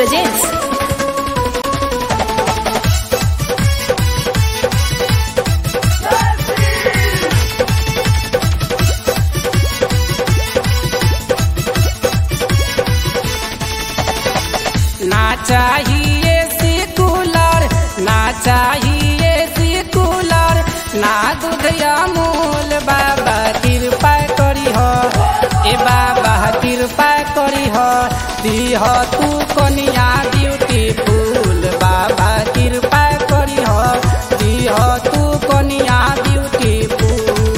presents ना चाहिए C cooler ना चाहिए सी कूलर ना दूध अमूल बाबा कृपा करी हो ए बाबा कृपा करी हो दीह तू कनिया ब्यूटीफुल बाबा कृपा करी हो दीह तू कनिया ब्यूटीफुल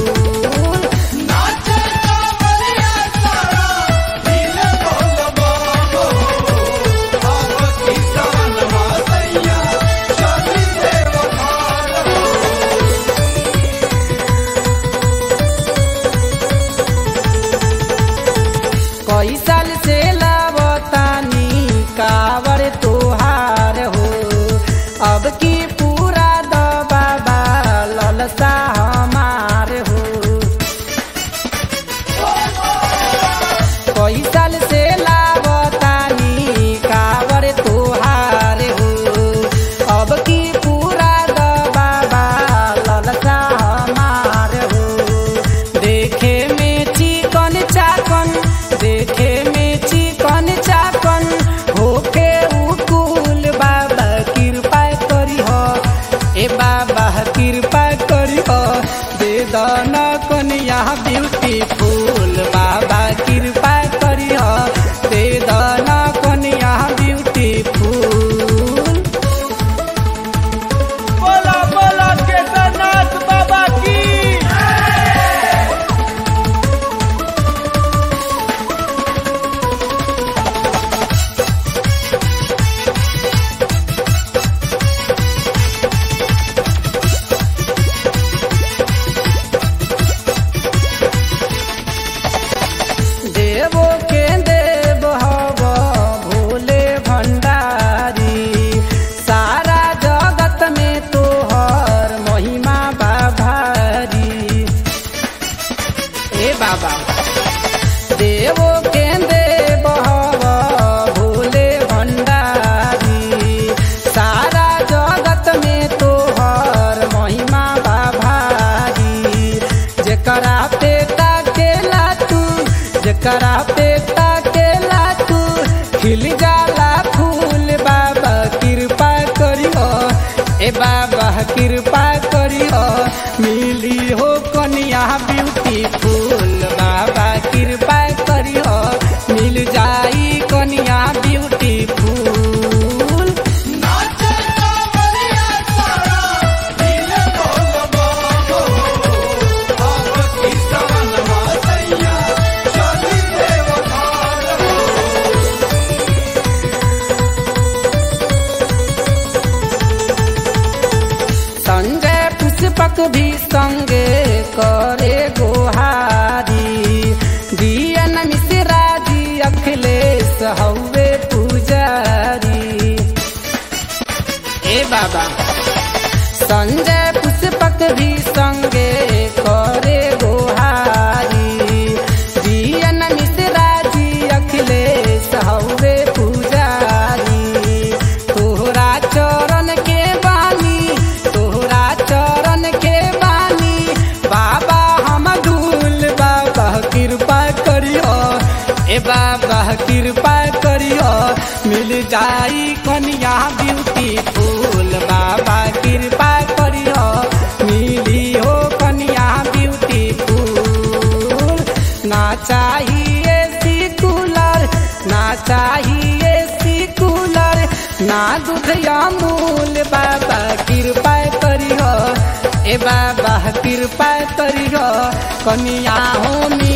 कई साल से लावतानी कावर तोहार हो अब की पूरा द बाबा ललसा हमार हो कई साल से लावतानी कावर तोहार हो अब की पूरा द बाबा ललसा हमार हो देखे में चिकन चाकन देखे में चिकन चाकन होके उकुल बाबा कृपा करी हो ए बाबा कृपा करी हो दे दन कनिया ब्यूटीफुल बाबा कृपा करी हो दे दन कनिया ब्यूटीफुल बोला बोला केदारनाथ बाबा की देवो के देव हव भोले भंडारी सारा जगत में तोहर महिमा बाभारी ए बाबा देवो के देव हव भोले भंडारी सारा जगत में तोहर महिमा बाभारी जेकरा पे ताकेला तू जेकरा पे ताकेला तू खिल जाला फूल बाबा कृपा करियो ए बाबा कृपा करियो मिली हो कनिया ब्यूटीफुल बाबा कृपा करियो मिल जाई कनिया ब्यूटीफुल संजय पुष्पक भी संगे करे गोहारी दियन मिश्रा जी अखिलेश हौवे पुजारी ए बाबा संजय पुष्पक भी संगे करे गोहारी दियन मिश्रा जी अखिलेश हौवे पुजारी तोहरा चरण के बानी तोहरा चरण के बानी बाबा हम धूल बाबा कृपा करियो ए बाबा कृपा करियो मिल जाई कनिया ब्यूटीफुल बाबा कृपा करियो मिली हो कनिया ब्यूटीफुल ना चाहिए सी कूलर ना चाहिए सी कूलर ना दूध अमूल बाबा कृपा करियो ए बाबा कृपा करियो कनिया हो